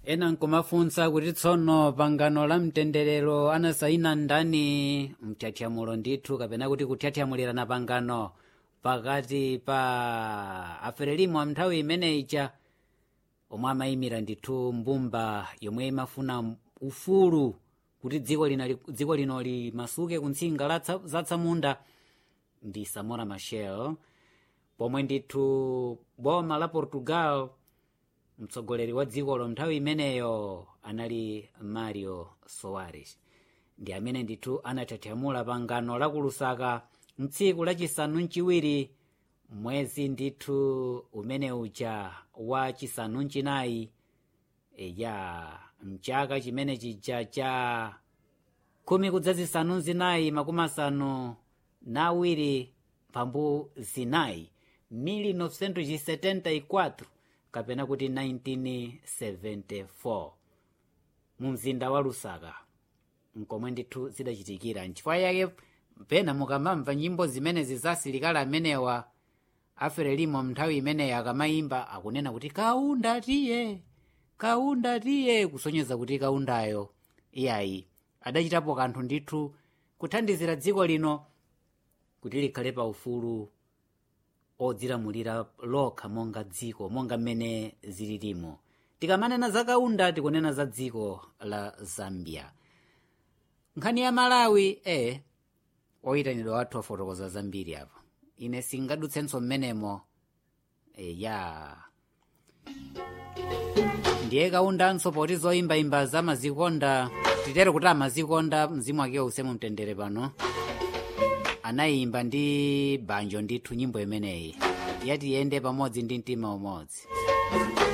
ena nkumafunsa kuti tsono pangano la mtenderero anasaina ndani mtyathyamulo ndithu kapena kuti kutyathyamulirana pangano pakati pa aferelimo nthawi imeneyicha omwe amayimira ndithu mbumba yomwe imafuna ufulu kuti dziko lino dziko lino limasuke kuntsinga latsa- zatsamunda ndi samora machel pomwe ndithu boma la portugal mtsogoleri wa dzikolo nthawi imeneyo anali mario soares ndi amene ndithu anatyathyamula pangano la kulusaka mtsiku lachisanu mchiwiri mwezi ndithu umene uja wa chisanu mchinayi e, ya mchaka chimene chija cha khumi kudzazisanu zinayi makumi asanu na awiri pambu zinayi 1974 kapena kuti 1974 mu mzinda wa lusaka nkomwe ndithu zidachitikira nchifukwa yake pena mukamamva nyimbo zimene zizasilikali amenewa aferelimo nthawi imeneyi akamayimba akunena kuti kaunda tiye kaunda tiye kusonyeza kuti kaundayo iyayi adachitapo kanthu ndithu kuthandizira dziko lino kuti likhale pa ufulu odzilamulira lokha monga dziko monga mmene zililimo tikamanena za kaunda tikunena za dziko la zambia nkhani ya malawi e oyitanidwa wathu afotokoza zambiri apa ine singadutsenso mmenemo e, ya ndiye kaundanso poti zoyimbayimba zamazikonda titere kuti amazikonda mzimu wake usemu mtendere pano anayimba ndi banjo ndithu nyimbo imeneyi yati yende pamodzi ndi mtima umodzi